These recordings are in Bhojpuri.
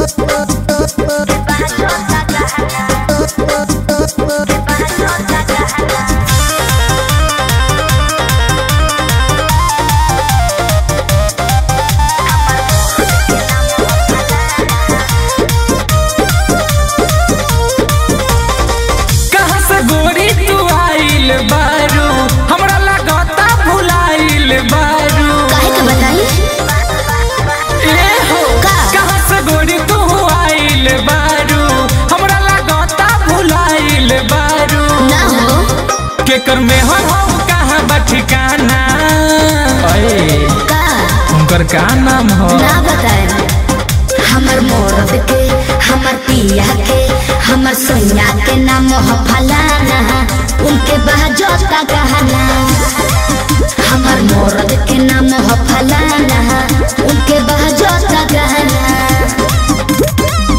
कहाँ से गोरी तू आइल बारू हमरा लगता भुलाइल बारू काहे के बताई ए हो का? कहाँ से गोरी तू आइल बारू हमरा लगता भुलाइल बारू ना हो केकर में हो हो कहाँ बा ठिकाना अए का उनकर का नाम हो ना बताए हमर मोरब के हमर पिया के हमर सोनिया के नाम हो फलाना उनके बहजोता गहना हमर मोरब के नाम हो फलाना उनके बहजोता गहना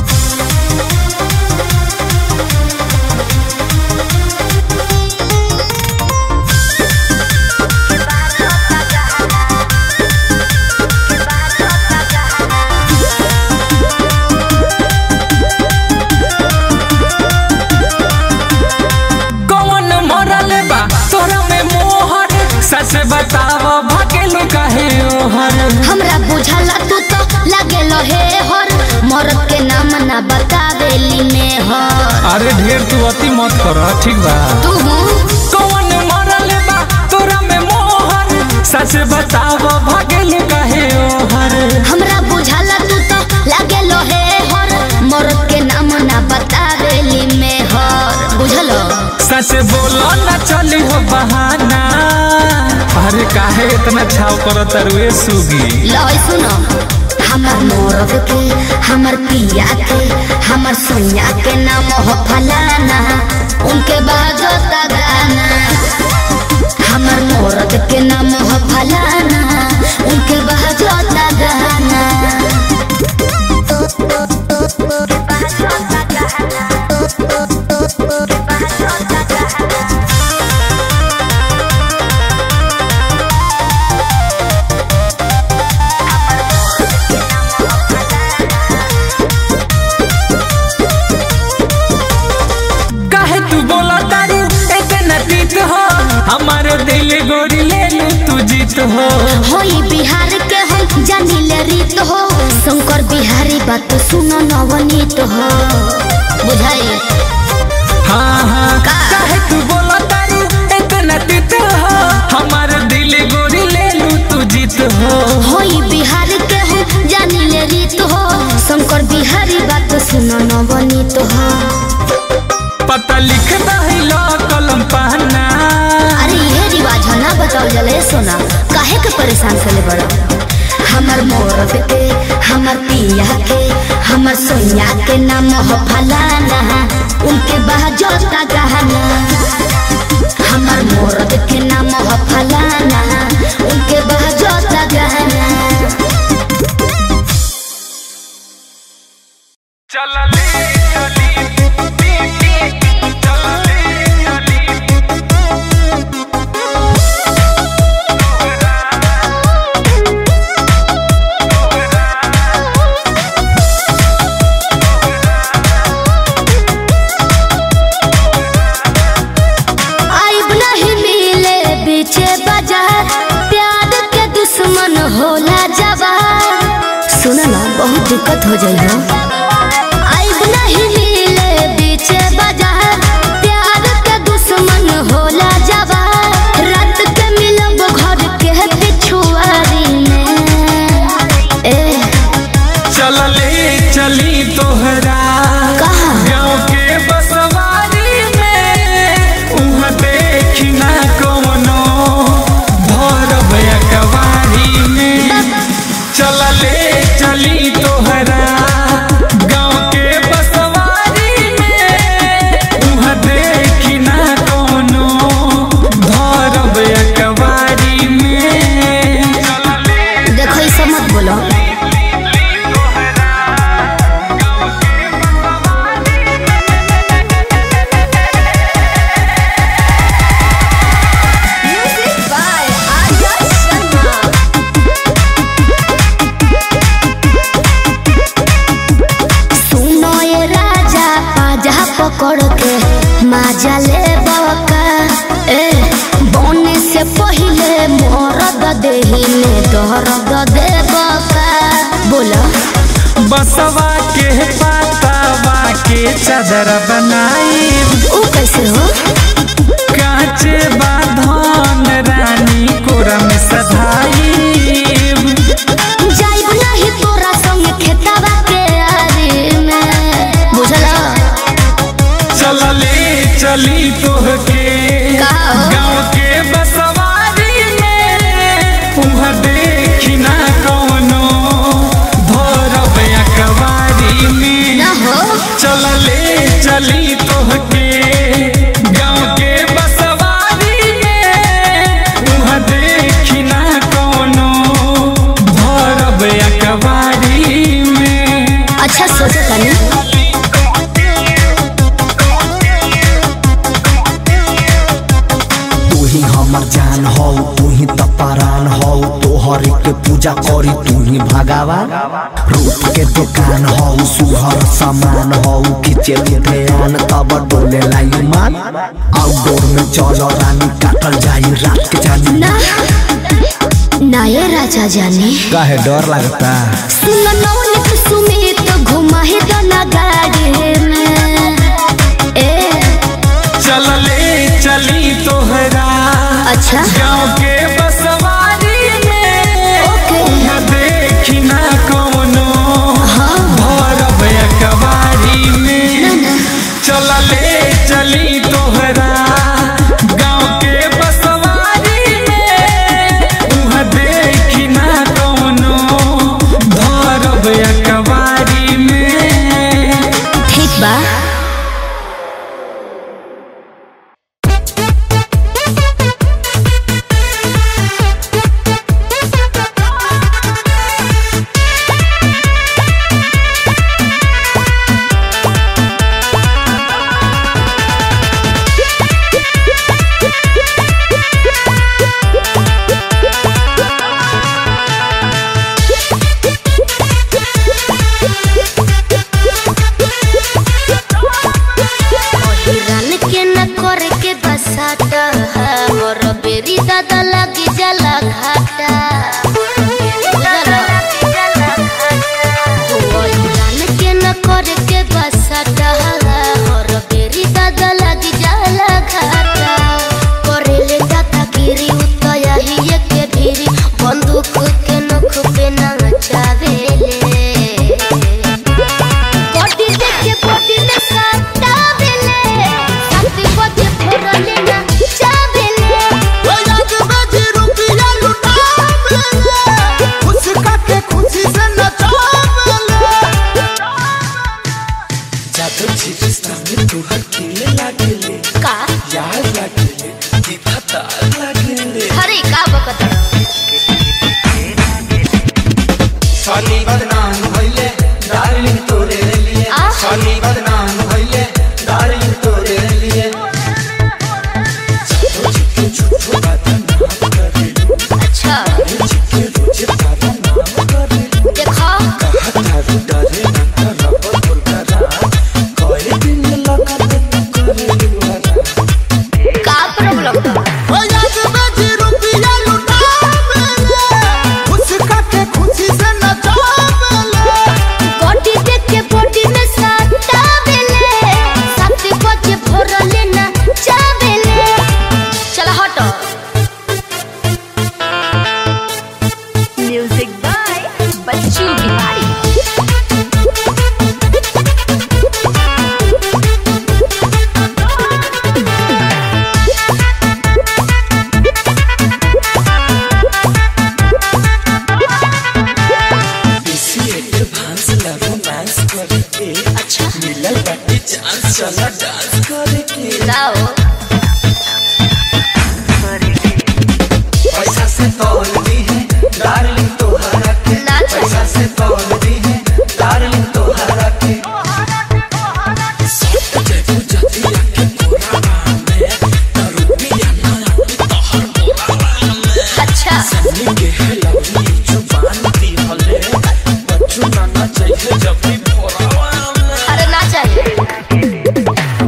कौन मरल बा तोरा में मोहर सच बताव भकेलू काहे ओहर हमरा बुझला तू तो लागे हे हर मोरब के नाम ना बतावेली में हर अरे ढेर तू अति मत कर ठीक बा तू कौन मरल बा तोरा में मोहर सच बताव भकेलू काहे ओहर हमरा बुझला तू तो लागे हे हर मोरब के नाम ना बतावेली में हर बुझलो सच बोलो न चली हो बहाना अरे काहे इतना छाव कर तरुए सुगी लय सुनो हमर मोरब के हमर पिया के हमर सोनिया के नाम हो फलाना उनके बाजोता गाना हमर मोरब के नाम हो फलाना उनके बाजोता गाना काहे तू बोला तारू इतना तीत हो हमारे दिल गोरी ले लू तू जीत हो होई बिहार के हम जानिले रीत हो शंकर बिहारी बात सुनो नवनीत हो बुझाई हाँ हाँ का? काहे तू बोला तारू इतना तीत हो हमारे दिल गोरी ले लू तू जीत हो होई बिहार के हम जानिले रीत हो शंकर बिहारी बात सुनो नवनीत हो पता लिख दहिलो कलम पहना अरे ये रिवाज है ना बताओ जले सोना काहे के परेशान करे बड़ा हमर मोरब के हमर पिया के हमर सोनिया के नाम हो फलाना उनके बहजोता गहना हमर मोरब के नाम हो फलाना उनके बहजोता गहना चलले चली चलले चली आइब नहीं मिले बीचे बाजार प्यार के दुश्मन होला जवार सुन ना बहुत दिक्कत हो जाई हो आइब नहीं मिले बीचे बाजार प्यार के दुश्मन होला जवार रात के मिलब घर के पिछुआरी में ए चलले चली तोहरा कहाँ? गाँव के बसवारी में उहाँ देखी ना कौनो भरब अकवारी में चलले चली तोहरा गाँव के बसवारी में उहाँ देखी ना कौनो भरब अकवारी में चलले देखो ई सब मत बोलो पकड़ के माजा ले बका ए बोने से पहले मोरद देही में दर्द दे बका बोला बसवा के पातावा के चादर बनाई ऊ कैसे हो काचे बाधन रानी कोरा में सधाई जाइब नहीं तोरा संग खेतवा के आरी में बुझला चलले चली तोहके का हो? गाँव के बसवारी में उहाँ देखी ना कौनो भरब अकबारी में ना हो चलले चली तोहके गाँव के बसवारी में उहाँ देखी ना कौनो भरब अकबारी में अच्छा सोचो तनी तू ही हमर जान हो तू ही तपरान हो तोहर के पूजा करी तू ही भगवान रूप के दुकान हो सुहर सामान हो खींचे ध्यान तब डोले लाई मान आउटडोर में चलो रानी काटल जाई रात के जानी ना ना ये राजा जाने काहे डर लगता सुन नौनिक सुमित घुमाही दना गाड़ी में ए चलले चली तोहरा अच्छा गाँव के बसवारी में ओके। उहाँ देखी ना कौनो भरब अकबारी में चलले चली तोहरा गाँव के बसवारी में उहाँ देखी ना कौनो भरब अकबारी में ठीक बा हिरन के न करे के बसाता मोर बेरी दादा लगी जला घाटा हिरन के न करे के बसाता मोर बेरी दादा लगी जला घाटा करेले दादा गिरी उतया ही के भीरी बंदूक के नख पे ना चावेले बॉडी देखे बॉडी में काटा बेले साथी बजे फोड़ले ना चावेले का अरे का बकत सनी बदनाम भइले डार्लिंग तोरे लिए आ? सनी बदनाम भइले डार्लिंग तोरे लिए अच्छा देखो का प्रॉब्लम बॉडी देखे बॉडी में साटा बेले साथी बजे फोड़ले ना चावेले चल हटो म्यूजिक बाय बच्चू बिहारी अच्छा लाओ पैसा से तौल दी है डार्लिंग तोहरा के ना चाहिए। पैसा से तौल दी है डार्लिंग तोहरा के अच्छा अरे ना चाहिए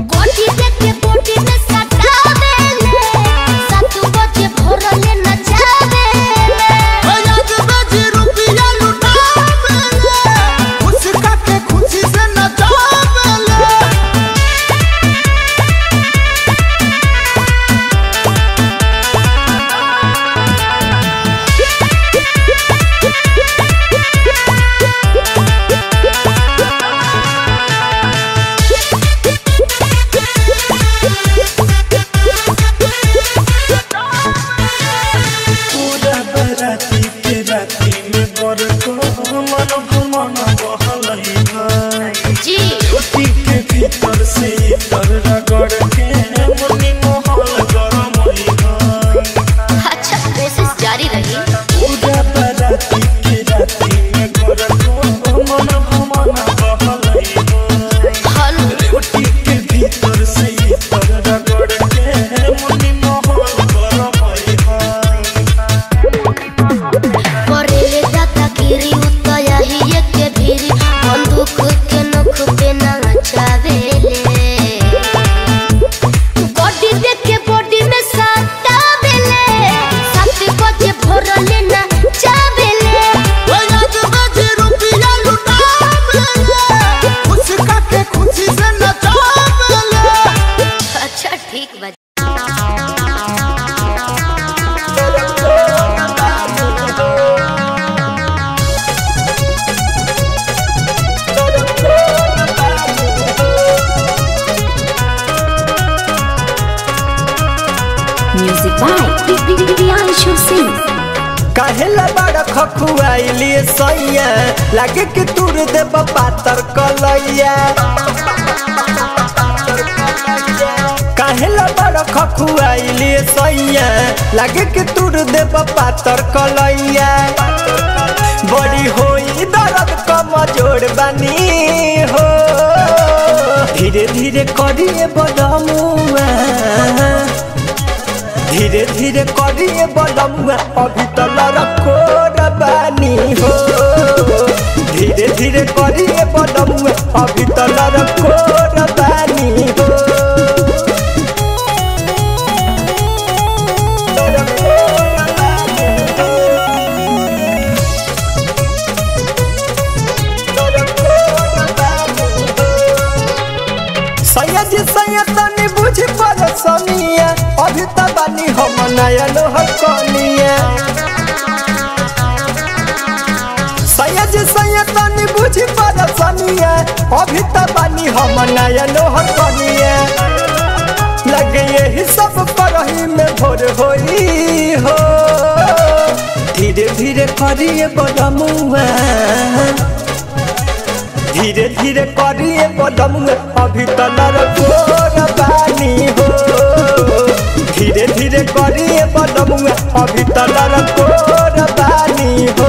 बंदूक के नोख पे नाचावेले बॉडी देख के बॉडी में सटावेले सात बजे भोरले ना चावेले अच्छा ठीक बा Music by Priyanshu Singh. काहेला बड़ा खखुआइली सैया लागे कि तुर दे पातर कलैया काहेला बड़ा खखुआइली सैया लागे कि तुर दे पातर कलैया बड़ी होई दर्द कमजोर बनी हो धीरे धीरे करिए बदमुआ धीरे धीरे करिए बलमुआ अभी तो लड़को रबानी हो धीरे धीरे करिए बलमुआ अभी तो लड़को रबानी हो सैयद सैयद तनी बुझ पर सनिया अभी त बानी हम नया लोहर कनिया सैयद सैयद तनी बुझ पर सनिया अभी त बानी हम नया लोहर कनिया लगे यही सब परही में भोर होई हो धीरे धीरे करिए बदमुआ धीरे धीरे करिए बदमुआ अभी तो लड़कोर बानी हो धीरे धीरे करिए बदमुआ अभी तो लड़कोर बानी हो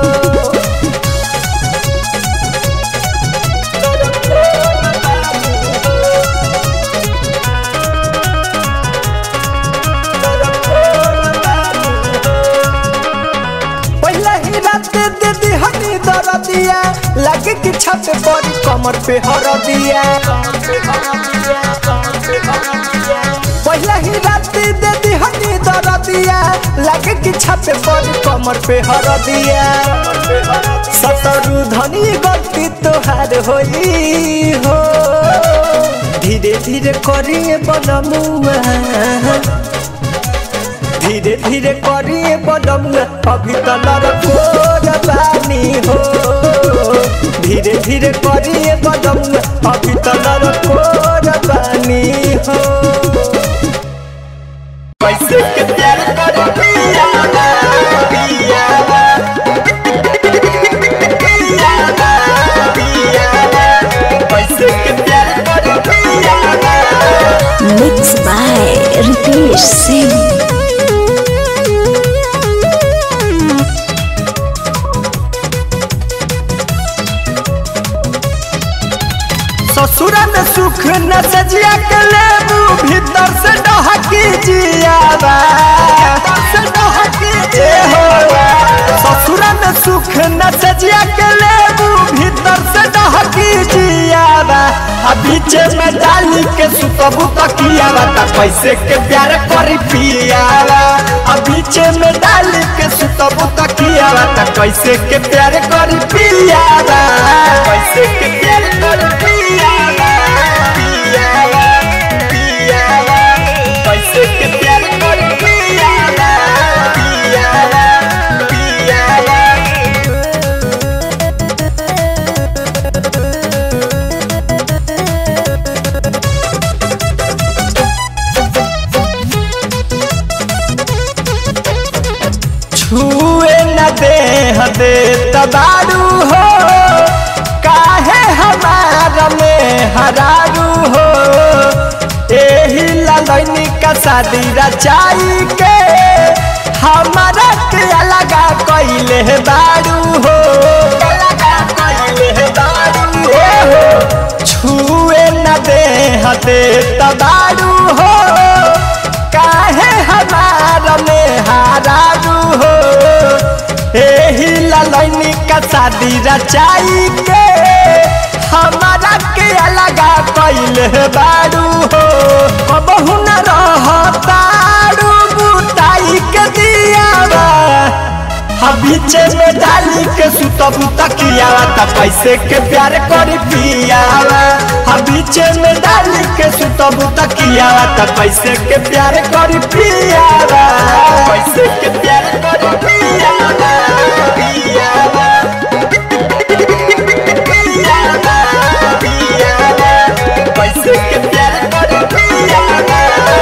पहले ही रात दे दी हनी दर दिया लगे कि छत पर कमर पे हर दिया पहले ही रात दे दी हनी दर दिया लगे कि छत पर कमर पे हर दिया सतरु धनी गलती तोहार होई हो धीरे धीरे करिए बनमुआ धीरे धीरे करिए बदमुआ अभी तो लड़कोर बानी हो धीरे धीरे करिए बदमुआ अभी तो लड़कोर बानी हो कैसे के प्यार कर पिया पिया कैसे के प्यार कर पिया Mixed by Ritesh Singh. ससुर में सुख न सजिया के लेबू भीतर से डहकी जियावा से डहकी जे हो ससुर में सुख न सजिया के लेबू भीतर से डहकी जियावा आ बीचे में डाली के सुतबू तकियावा त कैसे के प्यार करी पियावा आ बीचे में डाली के सुतबू तकियावा त कैसे के प्यार करी पियावा कैसे के प्यार करी पियावा पियावा पियावा कैसे के प्यार करी पियावा पियावा पियावा छुए न दे दे तबारू हो काहे हमारा में हरारू हो एही ललैनी का शादी रचाई के हमारा के अलगा कैले बारू हो अलगा कैले बारू हो छुए न दे दे तबारू हो काहे हमारा में हारारू हो एही ललैनी का शादी रचाई के कैले बाड़ू हो कबहू न रहताड़ू बुताई के दियावा हा बीचे में डाली के सुतबू तकियावा त कैसे के प्यार करी पियावा हा बीचे में डाली के सुतबू तकियावा त कैसे के प्यार करी पियावा कैसे के प्यार करी पियावा पियावा पियावा पियावा कैसे के प्यार करी पियावा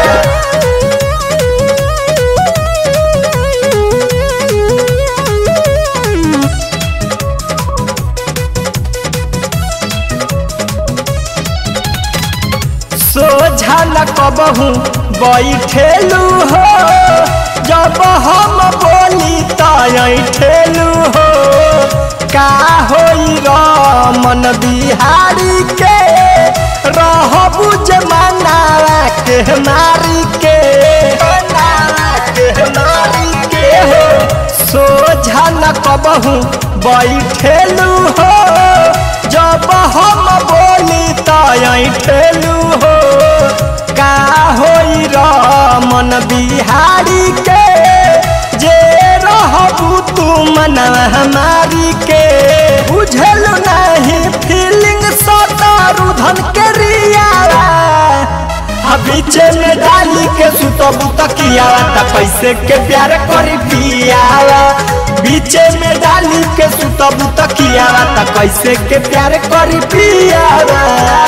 सोझा न कबहू बैठेलू हो जब हम बोली ठेलू हो का होई रमन बिहारी के रहबू जे मनावा के मारी के मनावा के मारी के हो सोझा न कबहू बैठेलू हो जब हम बोली ठेलू हो का होई रमन बिहारी के जे रहबू तू मनवा हमारी के बुझलू नहीं फीलिंग सतारू धन के रियावा आ बीचे में डाली के सुतबू तकियावा त कैसे के प्यार करी पियावा बीचे में डाली के सुतबू तकियावा त कैसे के प्यार करी पियावा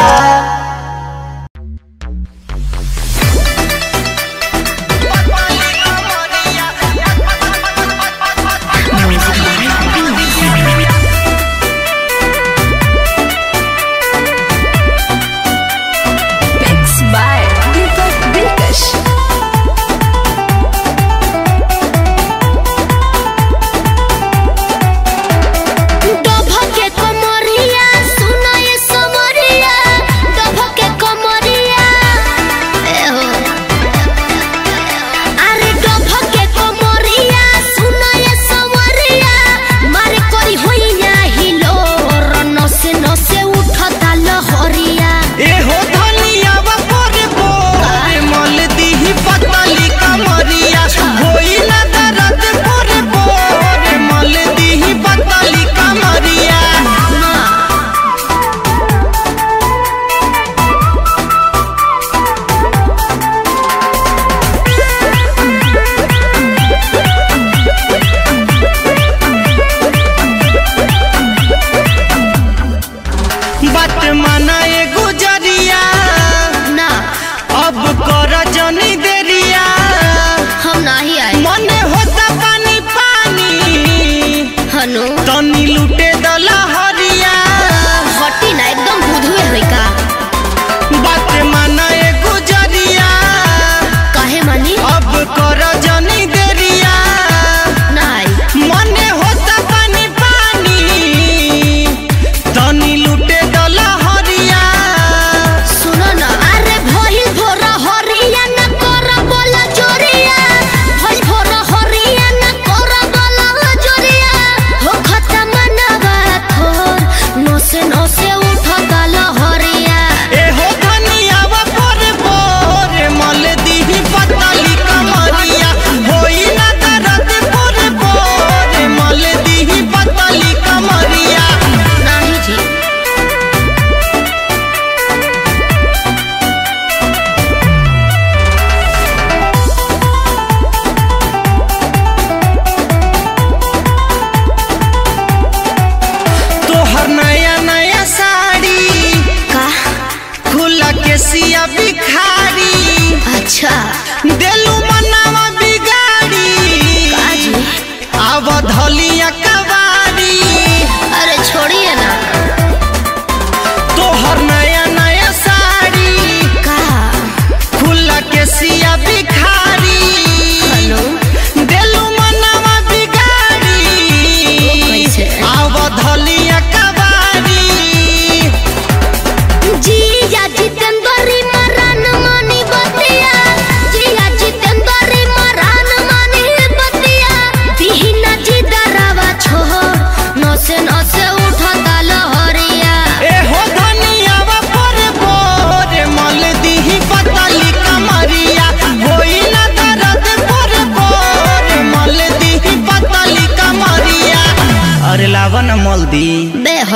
Mixed by Deepak Dilkash. डोभा के कमरिया सुनाए सब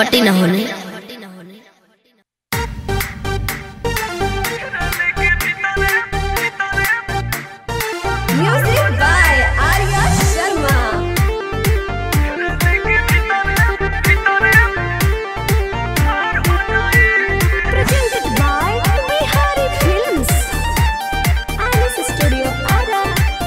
हटी ना होने Music by Arya Sharma. Presented by Bihari Films. Alice Studio Ara.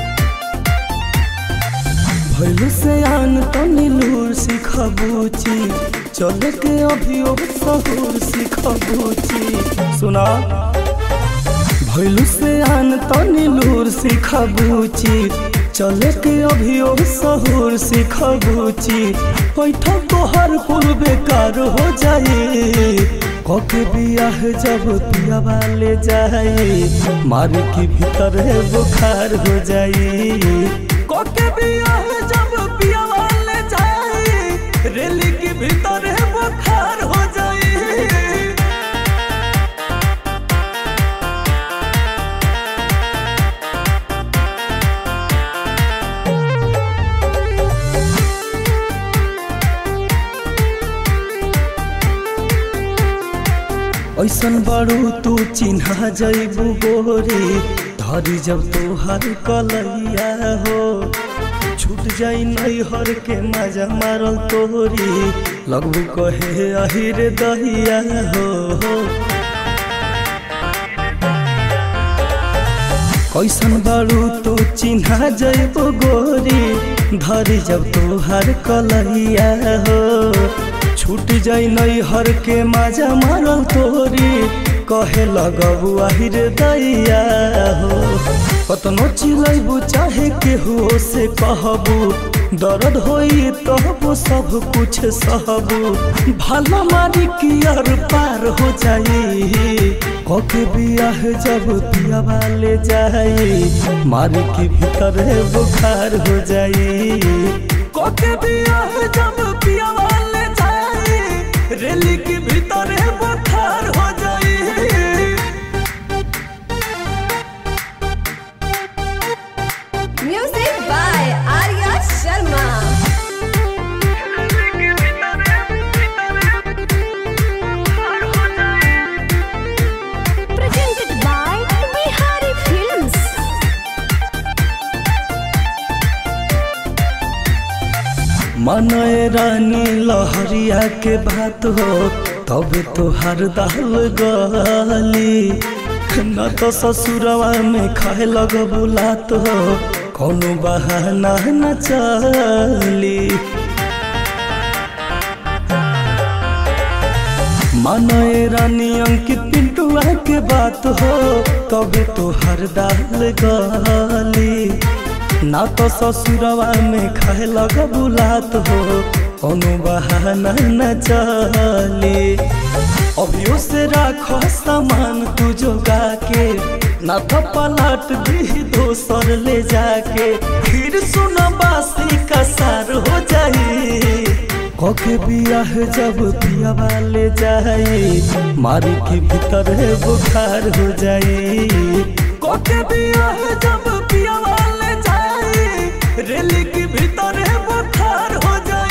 भैलू से आन तमिलूर सिखबूची चले के अभी ओ सहूर सिखबूची सुना भैलू से आन तमिलूर सिखबूची चले के अभी ओ सहूर सिखबूची बैठा तोहर कुल बेकार हो जाए कके बियाह जब पिया वाले जाए मार के भीतर बुखार हो जाए कोके बियाह जब पिया वाले जाए रेली के भीतर बुखार हो जाए ऐसन बड़ू तू चिन्हा जैबू गोरी धरी जब तोहर कलैया हो छूट जाई नैहर के मजा मारल तोरी लगबू कहे अहिर दहिया हो कैसन बारू तो चिन्हा जैबो गोरी धरी जब तोहर कलैया हो छूट जाई नैहर के मजा मारल तोरी कहे लगबू अहिर दैया हो कतनो चिलैबू चाहे केहू से कहबू दर्द होई तहबू सब कुछ सहबू भला मारी की अर पार हो जाई कके बियाह जब पिया वाले जाई मारी की भीतर बुखार हो जाई कके बियाह जब पिया वाले जाई रेली की भीतर बुखार हो जाई Music by Arya Sharma. Presented by Bihari Films. मनय रानी लहरिया के बात हो तब तोहार दाल गली न तो ससुरवा में खाए लग बुलात हो कोनो बहाना न चली मनय रानी अंकित पिंटुआ के बात हो तब तोहार दाल गली ना तो ससुरवा में खाए लग बुलात हो कोनो बहाना न चले अभियो से राखो सामान तू जोगा के ना तो पलट दी दोसर ले जाके फिर सुन बासी का सार हो जाई कके बियाह जब पिया वाले जाए मारी के भीतर बुखार हो जाए कके बियाह जब पिया वाले जाए रेली के भीतर बुखार हो जाए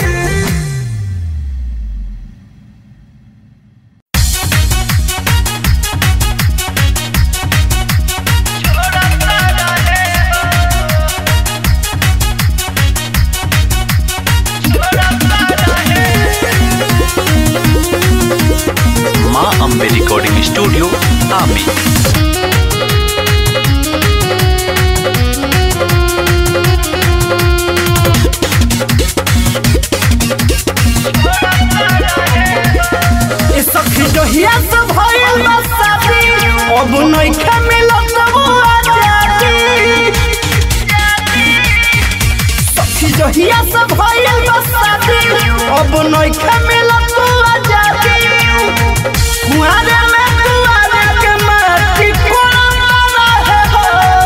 माँ अम्बे रिकॉर्डिंग स्टूडियो आमी ए सखी जहिया से भइल बा शादी अब नइखे मिलत वो आजादी सखी जहिया से भइल बा शादी अब नइखे मिलत वो आजादी कुआरे में कुआरे के माटी कोड़ा रहे हो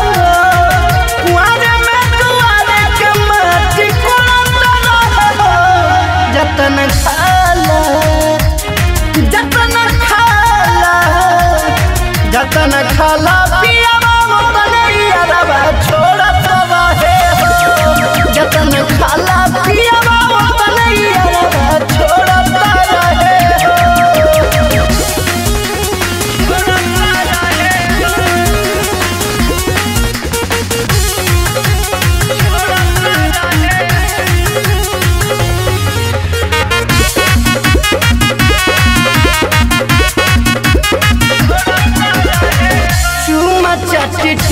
कुआरे में कुआरे के माटी कोड़ा रहे हो जतन खाला जतन खाला जतन खाला पियावा ओतने यारवा छोड़त रहे हो जतन खाला पियावा ओतने यारवा छोड़त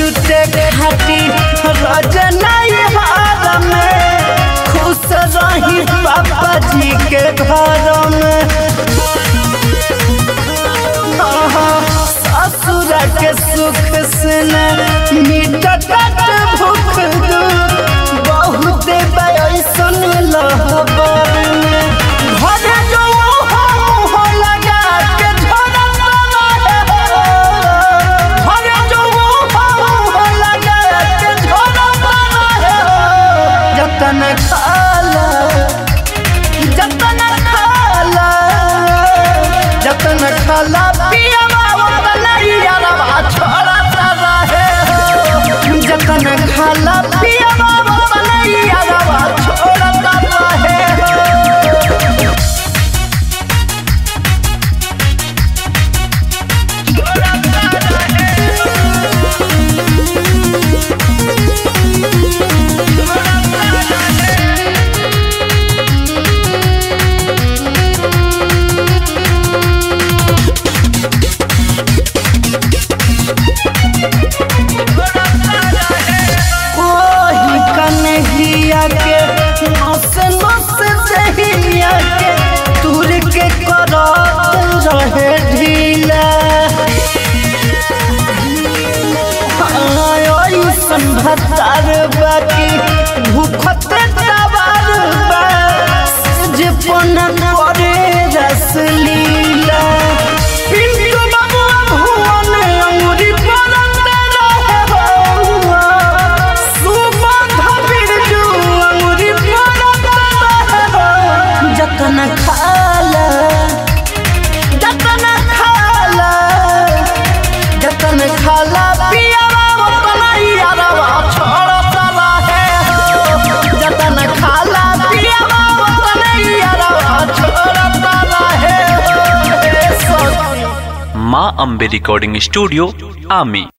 जुटे खाती रजनाई हार में खुश रही पापा जी के घर में आहा, ससुर के सुख से न मिटत भूख दू बहुत बैसन लहबर में घरे जो मुँह लगा के झरत रहे घरे जो मुँह लगा के झरत रहे जतन खाला जतन खाला जतन खाला पियवा बनैया रवा छोड़त रहे हो जतन खाला पियवा बनैया रवा छोड़त रहे हो ओही कन्हैया के नस नस जहिया के दूर के करत रहे ढीला ऐसन भतार बाकी भूखत तबार बा जे पन करे रस लीला पिंटू बाबुआ भुवन अंगुरी परत रहे हो सुबह बिरजू अंगुरी परत रहे हो जतन खाला जतन खाला जतन खाला पियावा बनैया रवा छोड़त रहे हो जतन खाला पियावा बनैया रवा छोड़त रहे हो ए सखी माँ अम्बे रिकॉर्डिंग स्टूडियो आमी